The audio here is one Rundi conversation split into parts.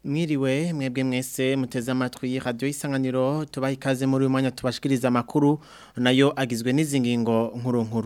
Mwiriwe mwebwe mwese muteze amatwi radio isanganiro tubaha ikaze muri uyu mwanya tubashikiriza amakuru nayo agizwe n'izi ngingo nkuru nkuru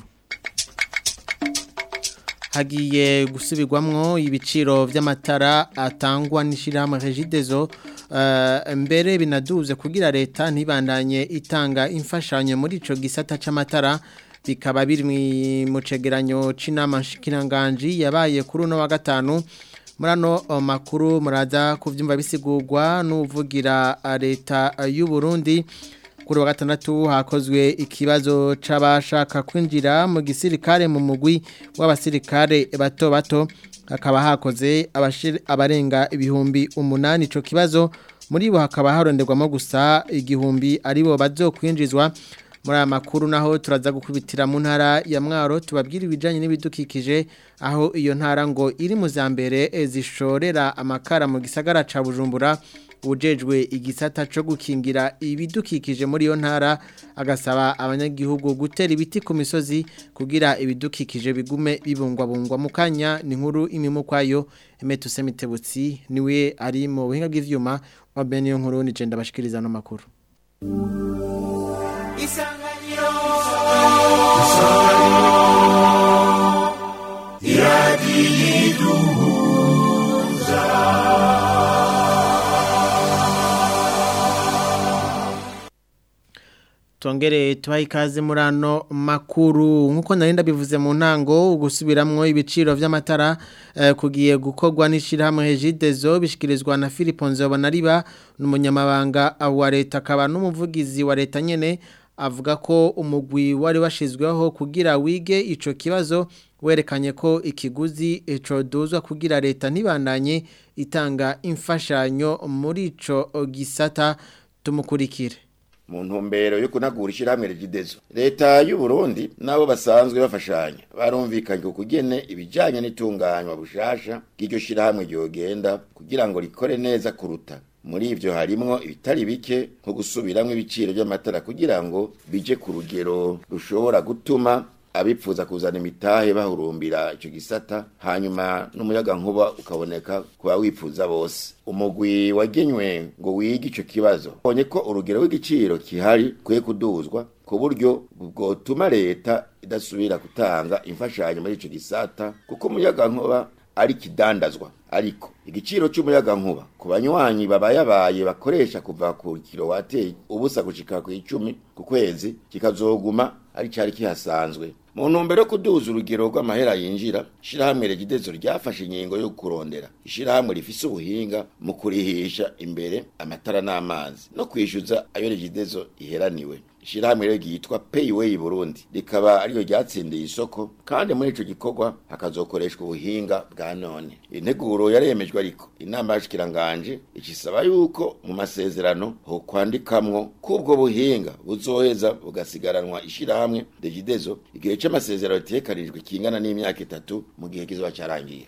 hagiye gusubirwamwo ibiciro vy'amatara atangwa n'ishirahamwe Regideso uh, mbere binaduze kugira leta ntibandanye itanga imfashanyo muri ico gisata c'amatara bikaba biri mu cegeranyo c'inama nshikiranganji yabaye kuri uno wa gatanu murano makuru muraza kuvyumva bisigurwa n'uvugira leta y'u Burundi kuri wa gatandatu hakozwe ikibazo c'abashaka kwinjira mu gisirikare mu mugwi w'abasirikare bato bato hakaba hakoze abarenga ibihumbi umunani ico kibazo muri bo hakaba haronderwamo gusa igihumbi aribo bazokwinjizwa muri aya makuru naho turaza gukubitira mu ntara ya mwaro tubabwira ibijyanye n'ibidukikije aho iyo ntara ngo iri mu za mbere zishorera amakara mu gisagara ca bujumbura ujejwe igisata cyo gukingira ibidukikije muri iyo ntara agasaba abanyagihugu gutera ibiti ku misozi kugira ibidukikije bigume bibungwabungwa mu kanya ni nkuru imimu kwayo emetuse mitebutsi niwe ari mu buhinga bw'ivyuma wa bene iyo nkuru nije ndabashikiriza no makuru isanganiro isanganiro iradiyiduhuza Tongere tubahe ikaze muri ano makuru nk'uko narinda bivuze mu ntango gusubiramwo ibiciro vy'amatara eh, kugiye gukorwa n'ishirahamwe Regideso bishikirizwa na Philippe Nzobonariba n'umunyamabanga wa leta akaba n'umuvugizi wa leta nyene avuga ko umugwi wari washizweho kugira wige ico kibazo werekanye ko ikiguzi ico duzwa kugira leta ntibandanye itanga imfashanyo muri ico gisata tumukurikire mu ntumbero yo kunagura ishyirahamwe rigidezo leta y'u Burundi nabo basanzwe bafashanya barumvikanye ku kugene ibijyanye n'itunganywa bushasha bw'iryo shyirahamwe ryogenda kugira ngo rikore neza kuruta muri ivyo harimwo ibitari bike nko gusubiramwo ibiciro by'amatara kugira ngo bije ku rugero rushobora gutuma abipfuza kuzana imitahe bahurumbira icyo gisata hanyuma n'umuyaga nkuba ukaboneka kuba wipfuza bose umugwi wagenywe ngo wige ico kibazo bonye ko urugero rw'igiciro kihari kwe kuduzwa ku buryo bwotuma leta idasubira gutanga imfashanyo muri ico gisata kuko umuyaga nkuba ari kidandazwa ariko igiciro cy'umuyaga nkuba ku banywanyi babayabaye bakoresha kuva ku kilowateri ubusa gushika ku icumi ku kwezi kikazoguma ari cari kihasanzwe mu ntumbero yo kuduza urugero rw'amahera yinjira ishirahamwe regidezo ryafashe ingingo yo kurondera ishirahamwe rifise ubuhinga mu kurihisha imbere amatara n'amazi no kwishyuza ayo regidezo iheraniwe ishirahamwe rero ryitwa Payway Burundi rikaba ariyo ryatsindiye isoko kandi muri ico gikorwa hakazokoreshwa ubuhinga bwa none integuro yaremejwe ariko inama y'ashikiranganje ikisaba yuko mu masezerano ho kwandikamwo kubwo buhinga buzoheza bugasigaranwa ishirahamwe Regideso igihe c'amasezerano tekanijwe kingana n'imyaka itatu mu gihe kizoba cyarangiye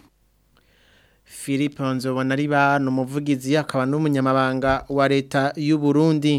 Philippe Nzobonariba n'umuvugizi akaba n'umunyamabanga wa leta y'u Burundi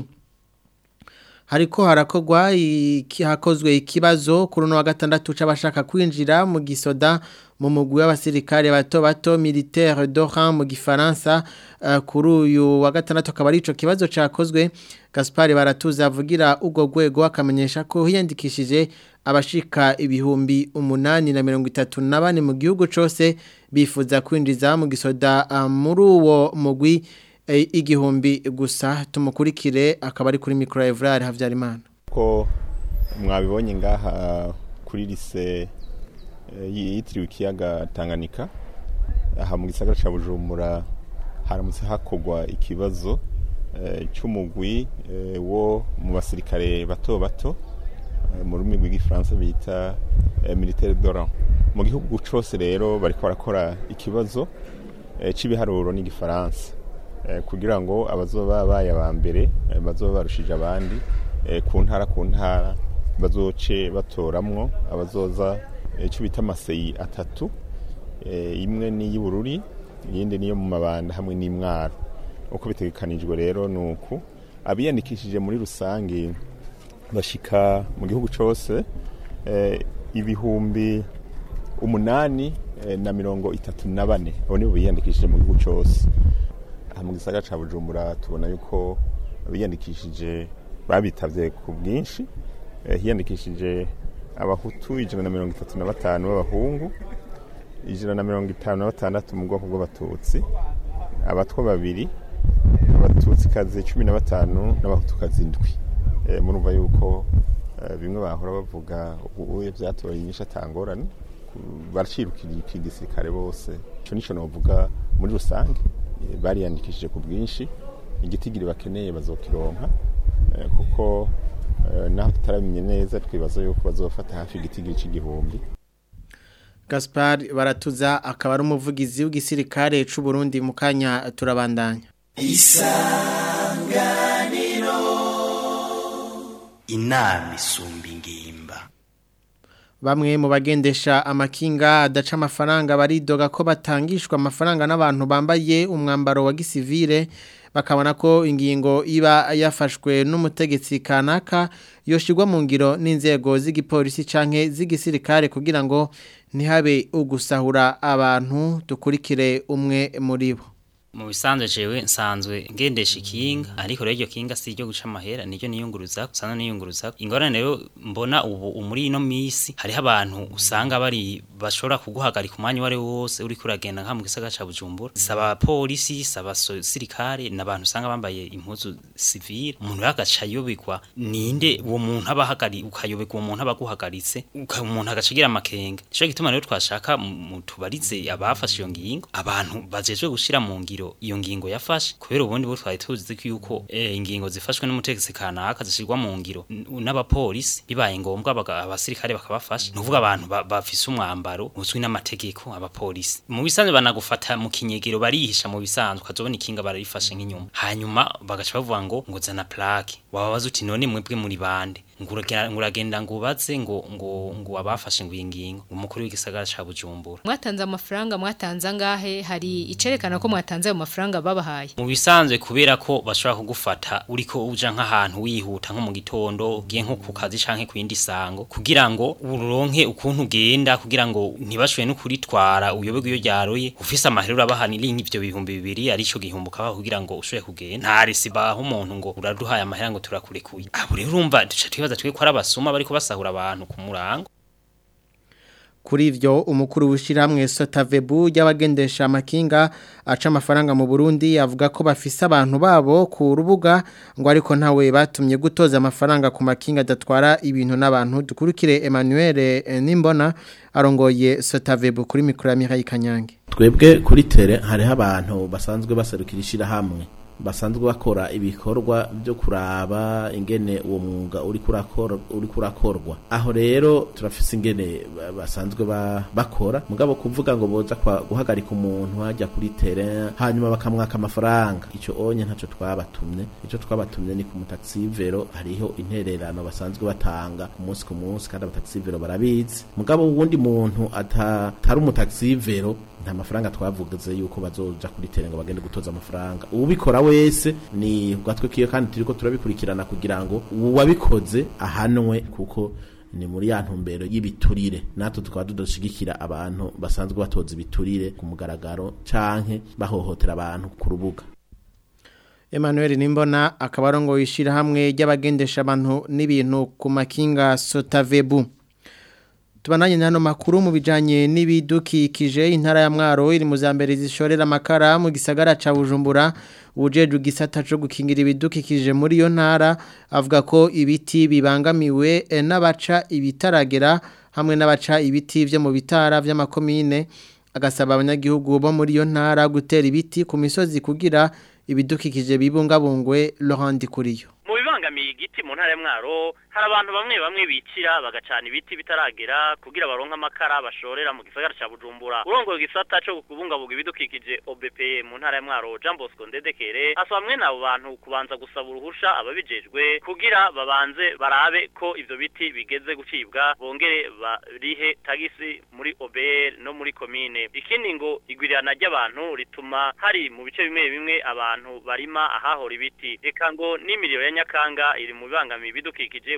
hariko harakogwa hakozwe ikibazo kuri no wa gatandatu c'abashaka kwinjira mu gisoda mu mugwi w'abasirikare bato bato militaire d'Oran mu gifaransa uh, kuri uyu wa gatandatu akaba ari ico kibazo cakozwe Gaspard Baratuza avugira ubwo gwego akamenyesha ko hiyandikishije abashika ibihumbi umunani na mirongo itatu na bane mu gihugu cose bifuza kwinjiza mu gisoda uh, muri uwo mugwi igihumbi gusa tumukurikire akaba ari kuri mikoro Evrard Havyarimana ko mwabibonye ngaha kuri lise yitiriwe ikiyaga Tanganyika aha mu gisagara ca Bujumbura haramutse hakogwa ikibazo cy'umugwi wo mu basirikare bato bato mu rurimi rw'igifaransa bita militaire d'Oran mu gihugu cose rero bariko barakora ikibazo c'ibiharuro n'igifaransa kugira ngo abazoba babaye aba mbere bazoba barushije abandi ku ntara ku ntara bazoce batoramwo abazoza icyo bita amaseyi atatu imwe ni iy'ubururi iyindi niyo mu mabanda hamwe n'imwaro uko bitegekanijwe rero ni uku abiyandikishije muri rusange bashika mu gihugu cyose ibihumbi umunani na mirongo itatu na bane abo nibo biyandikishije mu gihugu cyose aha mu gisagara ca bujumbura tubona yuko biyandikishije babitavye ku bwinshi Eh, hiyandikishije abahutu ijana na mirongo itatu na batanu b'abahungu ijana na mirongo itanu na batandatu mu bwoko bw'abatutsi abatwa babiri abatutsikazi cumi na batanu n'abahutukazi indwi Eh, murumva yuko eh, bimwe bahora bavuga ubuye vyatoye inyishu atangorane ku- baracirukira igisirikare bose ico nico novuga muri rusange Eh, bariyandikishije ku bwinshi igitigiri bakeneye bazokironka Eh, kuko eh, naho tutarabimenye neza twibaza yuko bazofata hafi igitigiri c'igihumbi Gaspar baratuza akaba ari umuvugizi w'igisirikare c'u Burundi mu kanya turabandanya inama isumba ingimba Bamwe mu bagendesha amakinga adaca amafaranga baridoga ko batangishwa amafaranga n'abantu bambaye umwambaro wa gisivile bakabona ko ingingo iba yafashwe n'umutegetsi kanaka yoshirwa mu ngiro n'inzego z'igipolisi canke z'igisirikare kugira ngo ntihabe ugusahura abantu dukurikire umwe muri bo mu bisanzwe jewe nsanzwe ngendesha ikinga ariko rero iryo kinga si iryo guca amahera niryo niyunguruza usanzwe niyunguruza ingorane rero mbona ubu muri ino misi hariho abantu usanga bari bashobora kuguhagarika umwanya uwo ari wo wose uriko uragenda nka mu gisagara ca bujumbura saba polisi saba sirikare n'abantu usanga bambaye impuzu civile umuntu rero agaca ayobegwa ninde uwo muntu aba ahagari ukayobegwa uwo muntu aba aguhagaritse uka- umuntu agaca agira amakenga nico gituma rero twashaka mu- mu tubarize abafashe iyo ngingo abantu bajejwe gushira mu ngiro iyo ngingo yafashe kubera ubundi bo twari tuzi ko yuko eh, ingingo zifashwe n'umutegetsi kanaka zishirwa mu ngiro n- n'abapolisi bibaye ngombwa baga- abasirikare bakabafasha nuvuga abantu ba- bafise umwambaro uzwi n'amategeko abapolisi mu bisanzwe banagufata mu kinyegero barihisha mu bisanzwe ukazobona ikinga bararifashe nk'inyuma hanyuma bagaca bavuga ngo ngo zana plaque wababaza uti none mwebwe muri bande nguragenda nguragenda ngubaze ngo ngo ngo abafashe ngo iyi ngingo umukuru w'igisagara ca Bujumbura mwatanze amafaranga mwatanze angahe hari icerekana ko mwatanze ayo mafaranga babahaye mu bisanzwe kubera ko bashobora kugufata uriko uja nk'ahantu wihuta nko mu gitondo ugiye nko ku kazi canke ku yindi sango kugira ngo uronke ukuntu ugenda kugira ngo ntibashoboye no kuritwara uyoberwe iyo ryaroye ufise amahera urabahanira ivyo bihumbi bibiri arico gihumbi ukabaha kugira ngo ushobore kugenda nta resi baha umuntu ngo uraduhaye amahera ngo turakurekuye abo rero urumva duca twibaza twe ko ari abasuma bariko basahura abantu ku murango Kuri ivyo umukuru w'ishiramwe Sotavebu y'abagendesha amakinga aca amafaranga mu Burundi avuga ko bafise abantu babo ku rubuga ngo ariko ntawe batumye gutoza amafaranga ku makinga adatwara ibintu n'abantu dukurikire Emmanuel eh, Nimbona arongoye Sotavebu kuri mikoro ya Mihaye Kanyange twebwe kuri tere hariho abantu basanzwe baserukira ishyirahamwe basanzwe bakora ibikorwa byo kuraba ingene uwo mwuga uri kurakor- uri kurakorwa aho rero turafise ingene ba- basanzwe ba- bakora mugabo kuvuga ngo boza kwa- guhagarika umuntu hajya kuri tere hanyuma bakamwaka amafaranga icyo onye ntacyo twabatumye icyo twabatumye ni ku mutaxivero hariho intererano basanzwe batanga ku munsi ku munsi kandi abataxivero barabizi mugabo uwundi muntu ata- atari umutaxivero nta mafaranga twavuze yuko bazoja kuri tere ngo bagende gutoza amafaranga ubikora wese ni gatwe kiyo kandi turiko turabikurikirana kugira ngo uwabikoze ahanwe kuko ni muri ya ntumbero y'ibiturire natwe tukaba tudashigikira abantu basanzwe batoza ibiturire ku mugaragaro canke bahohotera abantu ku rubuga Emmanuel Nimbona akaba arongoye ishyirahamwe ry'abagendesha abantu n'ibintu ku makinga Sotavebu Tubananye nano makuru mu bijanye n'ibidukikije intara ya Mwaro iri mu zambere zishorera amakara mu gisagara ca Bujumbura ujeje gisata cyo gukingira ibidukikije muri yo ntara avuga ko ibiti bibangamiwe eh, n'abaca ibitaragera hamwe n'abaca ibiti vyo mu bitara vy'amakomine agasaba abanyagihugu bo muri yo ntara gutera ibiti ku misozi kugira ibidukikije bibungabungwe Laurent Kuriyo mu bibangamiye igiti mu ntara ya mwaro hari abantu bamwe bamwe bicira bagacana ibiti bitaragera kugira baronke amakara bashorera mu gisagara ca Bujumbura urongoye igisata cyo kubungabunga ibidukikije OBP mu ntara ya mwaro Jean Bosco Ndedekere asaba mwe nabo bantu kubanza gusaba uruhusha ababijejwe kugira babanze barabe ko ivyo biti bigeze gucibwa bongere barihe tagisi muri OBR no muri komine ikindi ngo igwirirana ry'abantu rituma hari mu bice bimwe bimwe abantu barima ahahora ibiti eka ngo n'imiriro ya nyakanga iri mu bibangamiye ibidukikije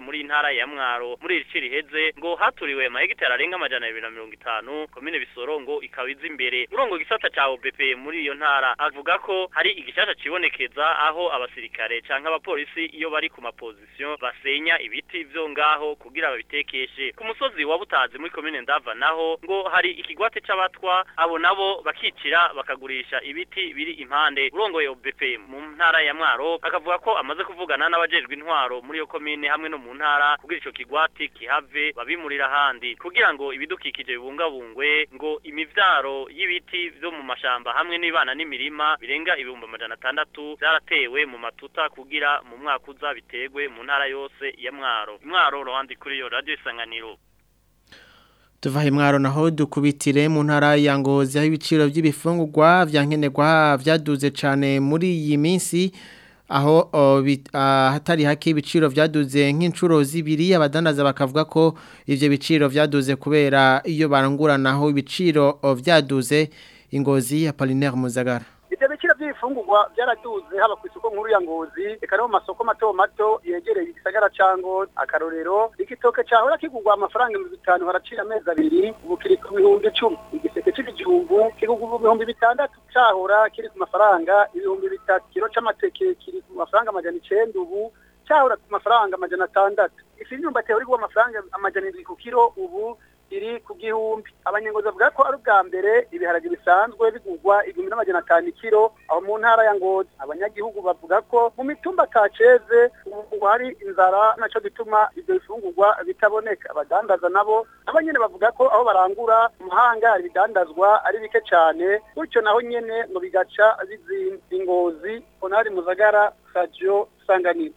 muri intara ya Mwaro muri iri ci riheze ngo haturiwe amahegitari arenga amajana abiri na mirongo itanu komine Bisoro ngo ikaba iza imbere urongo gisata ca OBP muri iyo ntara avuga ko hari igishasha cibonekeza aho abasirikare canke abapolisi iyo bari ku mapozisiyo basenya ibiti vyo ngaho kugira babitekeshe ku musozi wa Butazi muri komine Ndava naho ngo hari ikigwate c'abatwa abo nabo bakicira bakagurisha ibiti biri impande urongoye OBP mu ntara ya Mwaro akavuga ko amaze kuvugana n'abajejwe intwaro muri iyo komine hamwe no mu ntara kugira ico kigwati kihave babimurira ahandi kugira ngo ibidukikije bibungabungwe ngo imivyaro y'ibiti vyo mu mashamba hamwe n'ibana n'imirima birenga ibihumbi amajana atandatu byaratewe mu matuta kugira mu mwaka uza bitegwe mu ntara yose ya Mwaro Mwaro rohandi kuri iyo radio isanganiro Tuva himwaro naho dukubitire mu ntara ya Ngozi aho ibiciro by'ibifungurwa vyankenerwa vyaduze cane muri iyi minsi aho o, bit- ah, hatari hake ibiciro vyaduze nk'incuro zibiri abadandaza bakavuga ko ivyo biciro vyaduze kubera iyo baranguranaho ibiciro o, vyaduze ingozi ya Apollinaire Muzagara ibyo biciro by'ibifungurwa byaraduze haba ku isoko nkuru ya ngozi reka no mu masoko mato mato yegereye igisagara ca ngozi akarorero igitoke cahora kigurwa amafaranga ibihumbi bitanu haracira amezi abiri ubu kiri ku bihumbi icumi igiseke c'ibijumbu kigurwa ibihumbi bitandatu cahora kiri ku mafaranga ibihumbi bitatu kiro c'amateke kiri ku mafaranga amajana icenda ubu cahora ku mafaranga amajana atandatu ifi y'imyumbati yahora igurwa amafaranga amajana indwi ku kiro ubu iri ku gihumbi abanyengozi bavuga ko ari ubwa mbere ibiharage bisanzwe bigurwa igihumbi n'amajana atanu ikiro aho mu ntara ya ngozi abanyagihugu bavuga ko mu mitumba kaceze ubu hari inzara naco gituma ivyo bifungurwa bitaboneka abadandaza nabo nabo nyene bavuga ko aho barangura umuhanga hari ibidandazwa ari bike cane gutyo naho nyene ngo bigaca bizimba ingozi onari muzagara radio sanganiro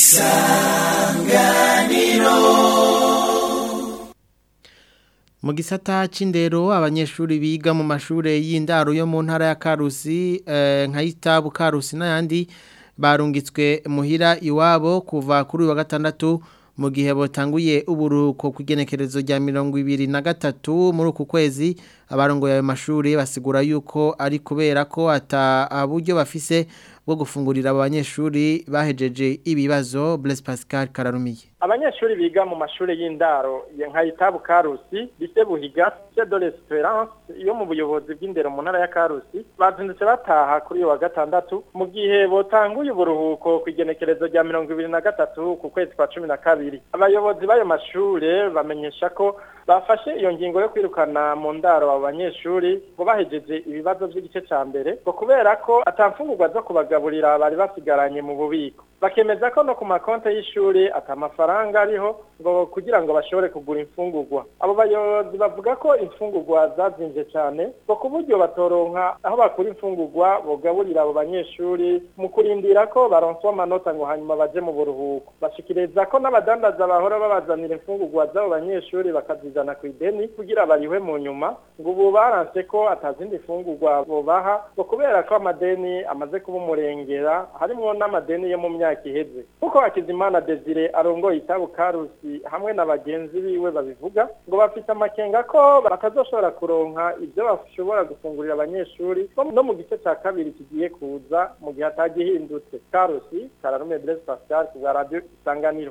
Mu gisata c'indero abanyeshuri biga mu mashure y'indaro yo mu ntara ya Karusi eh, nka Itabu Karusi n'ayandi barungitswe muhira iwabo kuva kuri uyu wa gatandatu mu gihe botanguye uburuhuko ku igenekerezo rya mirongo ibiri na gatatu muri uku kwezi abarongoye ayo mashuri basigura yuko ari kubera ko ata buryo bafise bwo gufungurira abo banyeshuri bahejeje ibibazo Blaise Pascal Kararumiye abanyeshuri biga mu mashuri y'indaro ya nka itabu karusi lise buhiga lise de l'espérance yo mu buyobozi bw'indero mu ntara ya karusi bazindutse bataha kuri uyu wa gatandatu mu gihe botanguye uburuhuko ku igenekerezo rya mirongo ibiri na gatatu ku kwezi kwa cumi na kabiri abayobozi b'ayo mashure bamenyesha ko bafashe iyo ngingo yo kwirukana mu ndaro abo banyeshuri ngo bahejeje ibibazo by'igice ca mbere ngo kubera ko atamfungurwa zo kubagaburira bari basigaranye mu bubiko bakemeza ko no ku makonte y'ishuri ata mafaranga ariho ngo kugira ngo bashobore kugura imfungurwa abo bayobozi bavuga ko imfungurwa zazinje cyane ngo ku buryo batoronka aho bakura imfungurwa bogaburira abo banyeshuri mu kurindira ko baronswa amanota ngo hanyuma baje mu buruhuko bashikiriza ko n'abadandaza bahora babazanira imfungurwa z'abo banyeshuri bakazizana ku ideni kugira barihwe mu nyuma ngo ubu baranse ko atazindi fungurwa bobaha ngo kubera ko amadeni amaze kuba umurengera harimwo n'amadeni yo mu myaka iheze kuko hakizimana desire arongoye itabu karusi hamwe na bagenzi biwe babivuga ngo bafite amakenga ko batazoshobora kuronka ibyo bashobora gufungurira abanyeshuri no mu gice cya kabiri kigiye kuza mu gihe atagihindutse karusi kararume blaise pascal ku bwa radio isanganiro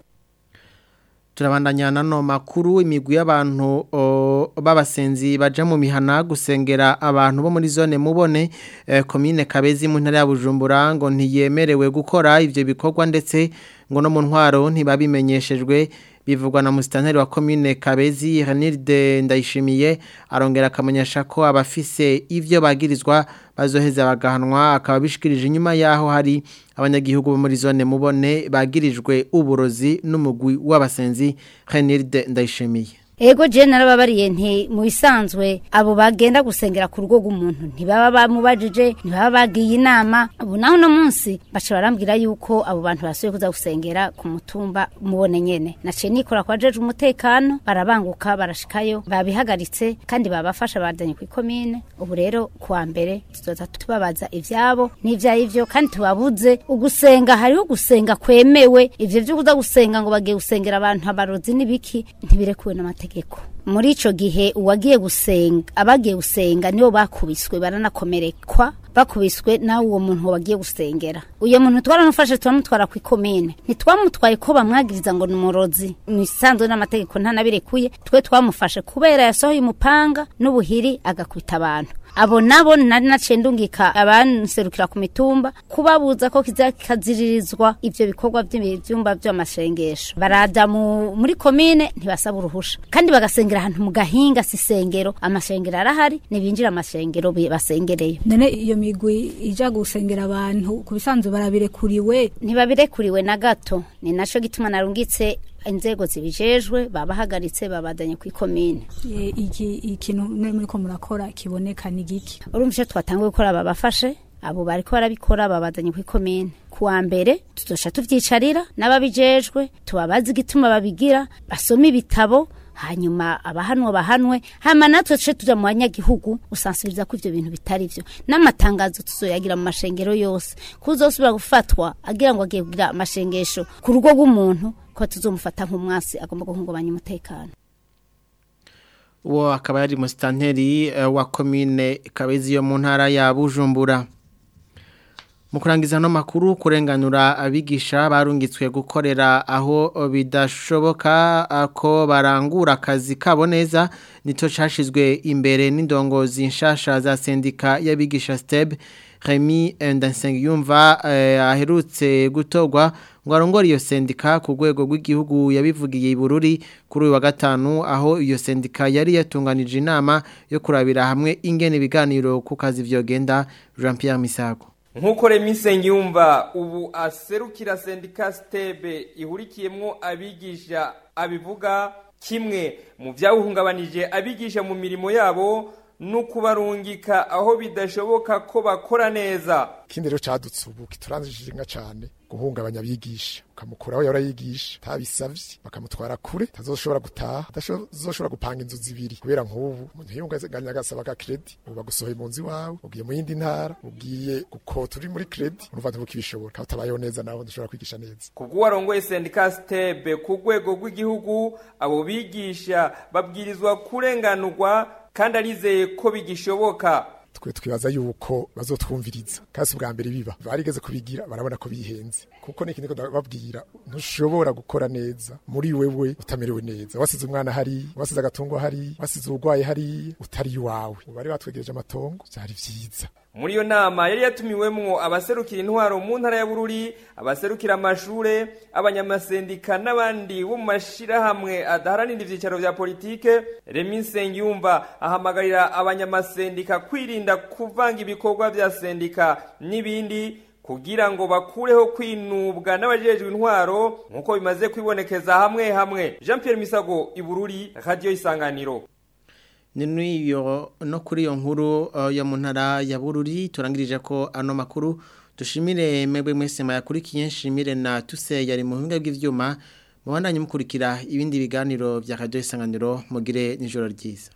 turabandanya nano makuru imigwi y'abantu o, b'abasenzi baja mu mihana gusengera abantu bo muri zone mubone eh, komine Kabezi mu ntara ya Bujumbura ngo ntiyemerewe gukora ivyo bikorwa ndetse ngo no mu ntwaro ntibabimenyeshejwe bivugwa na musitanteri wa komine Kabezi Renilde Ndayishimiye arongera akamenyesha ko abafise ivyo bagirizwa bazoheza bagahanwa akaba bishikirije inyuma yaho hari abanyagihugu bo muri zone mubone bagirijwe uburozi n'umugwi w'abasenzi Renilde Ndayishimiye Ego je narababariye nti mu bisanzwe abo bagenda gusengera ku rugo rw'umuntu ntibaba bamubajije ntibaba bagiye inama ubu naho no munsi baca barambwira yuko abo bantu basuye kuza gusengera ku mutumba mubone nyene naciye nikora kwa jeje umutekano barabanguka barashikayo babihagaritse kandi babafasha badanye ku ikomine ubu rero kuwa mbere tuzoza tubabaza ivyabo n'ivyayivyo kandi tubabuze ugusenga hariho gusenga kwemewe ivyo vyo kuza gusenga ngo bagiye gusengera abantu abarozi n'ibiki ntibirekuwe n'amategeko muri ico gihe uwagiye gusenga abagiye gusenga nibo bakubiswe baranakomerekwa bakubiswe nawe uwo muntu wagiye gusengera uyo muntu twaramufashe turamutwara ku ikomine ntitwamutwaye ko bamwagiriza ngo ni umurozi mu isanzwe n'amategeko ntanabirekuye twe twamufashe kubera yasohoye umupanga n'ubuhiri agakubita abantu abo nabo nari naciye ndungika abanserukira ku mitumba kubabuza ko kizakaziririzwa ivyo bikorwa by'ibyumba by'amashengesho baraja mu- muri komine ntibasaba uruhusha kandi bagasengera ahantu mu gahinga si sengero amashengero arahari nibinjira amashengero bi- basengereyo none iyo migwi ija gusengera abantu ku bisanzwe barabirekuriwe ntibabirekuriwe na gato ni naco gituma narungitse inzego zibijejwe babahagaritse babadanye ku ikomine E, iki ikintu mwe muriko murakora kiboneka ni giki urumva icyo twatanguye gukora babafashe abo bariko barabikora babazanye ku ikomine kuwa mbere tuzoca tuvyicarira n'ababijejwe tubabaze igituma babigira basome ibitabo hanyuma abahanwa bahanwe hama natwe tuce tuja mu banyagihugu usansibiriza ko ivyo bintu bitari vyo n'amatangazo tuzoyagira mu mashengero yose kuzosubira gufatwa agira ngo agiye kugira amashengesho ku rugo rw'umuntu ko tuzomufata nk'umwasi agomba guhungabanya umutekano uwo akaba yari musitanteri eh, wa komine kabezi yo mu ntara ya bujumbura mu kurangiza no makuru kurenganura abigisha barungitswe gukorera aho bidashoboka ah, ko barangura akazi kabo neza nito cashizwe imbere n'indongozi nshasha za sendika y'abigisha steb Remy Ndasengiyumva eh, aherutse gutorwa ngo arongore iyo sendika ku rwego rw'igihugu yabivugiye i Bururi kuri uyu wa gatanu aho iyo sendika yari yatunganije inama yo kurabira hamwe ingene ibiganiro ku kazi vyogenda Jean Pierre Misago nk'uko remisenge yumva ubu aserukira sendika sitebe ihurikiyemo abigisha abivuga kimwe mu byawuhungabanije abigisha mu mirimo yabo no kubarungika aho bidashoboka ko bakora neza ikindi rero cadutse ubu kituranzishije nka cane guhungabanya abigisha ukamukuraho yahora yigisha tabisavye bakamutwara kure tazoshobora gutaha atazoshobora gupanga inzu zibiri kubera nk'ubu umuntu yiyunganya agasaba ka kredi ubu bagusohoye mu nzu iwawe ugiye mu yindi ntara ugiye gukota uri muri kredi urumva ntibukibishobora kaba utabayeho neza nawe ntushobora kwigisha neza kubwo warongoye sendika stebe ku rwego rw'igihugu abo bigisha babwirizwa kurenganurwa kandi arizeye ko bigishoboka twe twibaza yuko bazotwumviriza kasi bwa mbere biba barigeze kubigira barabona ko bihenze kuko niki niko babwira ntushobora gukora neza muri wewe utamerewe neza wasize umwana hari wasize agatungo hari wasize urwaye hari utari iwawe bari batwegereje amatongo byari vyiza muri iyo nama yari yatumiwemwo abaserukira intwaro mu ntara ya bururi abaserukira amashure abanyamasendika n'abandi bo mu mashirahamwe adaharanira ivyicaro vya politike remi nsengiyumva ahamagarira abanyamasendika kwirinda kuvanga ibikorwa vya sendika n'ibindi kugira ngo bakureho kwinubwa n'abajejwe intwaro nk'uko bimaze kwibonekeza hamwe hamwe jean pierre misago ibururi radio isanganiro ni n'iyo no kuri iyo nkuru uh, yo mu ntara ya bururi turangirije ko ano makuru dushimire mwebwe mwese mayakurikiye nshimire na tuse yari mu buhinga bw'ivyuma mubandanye mukurikira ibindi biganiro vya radio isanganiro mugire nijoro ryiza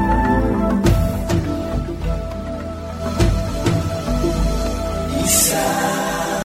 Isa